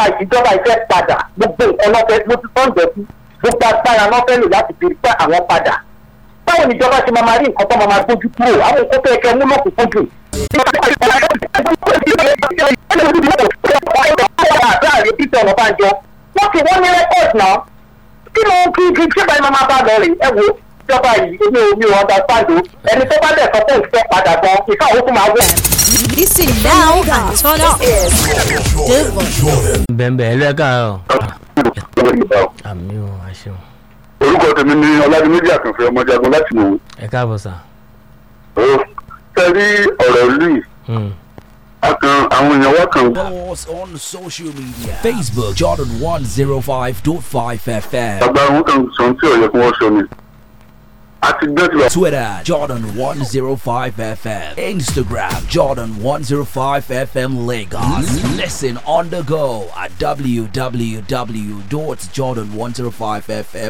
ìjọba ìjọba ìfẹ́ padà gbogbo nǹkan lọ́fẹ́ ló ti tọ́ ǹjẹ́ sí gbogbo agbára lọ́fẹ́ lò láti fi pẹ́ àwọn padà báwo ni ìjọba ṣe máa máa rí nǹkan tó máa máa gbójú kúrò àwọn nǹkan tó yẹ kẹ́ mú lọ́kùnkún jù. láàrin peter ọ̀nàbànjọ wọ́n ti wọ́n ní rẹ́kọ̀dì náà kí ló ń kí kí ṣé báyìí máa bá lọ rè ẹ wo ìjọba yìí èmi ò mi ò understand o ẹni tó bá dẹ̀ sọ pé òun fẹ́ padà gan ìka òun tún máa wọ̀. Listen now and turn up. The bẹ́ẹ̀ ẹ lẹ́ka ọ̀ àmì ò àṣẹ ò orúkọ tèmi ni ọládìméjì àkànfẹ ọmọjagun láti mọwé ẹ káàbọ̀ sà. ó fẹrí ọ̀rọ̀ ìlú yìí Hmm. akàn àwọn èèyàn wá kàn Follow us on social media. Facebook Jordan 105.5 FM. agbára wọn kàn sọ tí ọ̀yẹ́ kí wọ́n sọ ni àti gbẹ́ ti wà Twitter Jordan 105 FM. Instagram Jordan 105 FM Lagos. Listen on the go at www.jordan105fm